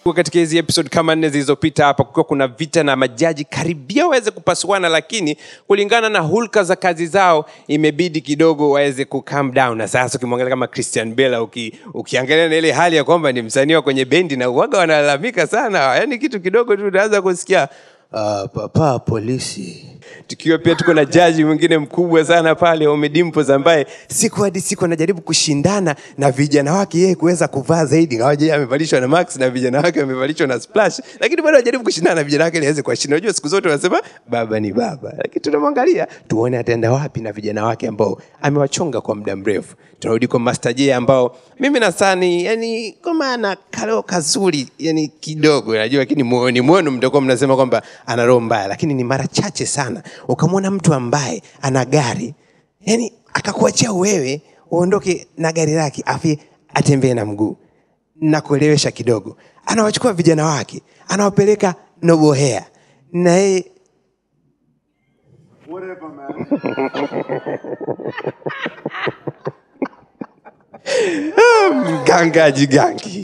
katika hizi episode kama nne zilizopita hapa kukiwa kuna vita na majaji karibia waweze kupasuana lakini kulingana na hulka za kazi zao imebidi kidogo waweze ku calm down na sasa ukimwangalia kama christian bela uki, ukiangalia na ile hali ya kwamba ni msanii wa kwenye bendi na uwaga wanalalamika sana yaani kitu kidogo tu unaanza kusikia uh, papa polisi tukiwa pia tuko na jaji mwingine mkubwa sana pale omedimpos ambaye siku hadi siku anajaribu kushindana na vijana wake yeye kuweza kuvaa zaidi ngawaje yeye amevalishwa na max na vijana wake wamevalishwa na splash lakini bado anajaribu kushindana na vijana wake ili aweze kuwashinda unajua siku zote wanasema baba ni baba lakini tunamwangalia tuone ataenda wapi na vijana wake ambao amewachonga kwa muda mrefu tunarudi kwa master j ambao mimi nasani yani kama ana kaleo kazuri yani kidogo najua lakini moyoni mwenu mtakuwa mnasema kwamba ana roho mbaya lakini ni mara chache sana ukamwona mtu ambaye ana gari yani akakuachia wewe uondoke na gari lake afi atembee na mguu na kuelewesha kidogo anawachukua vijana wake anawapeleka nobohea na yeye Whatever, man. mganga jigangi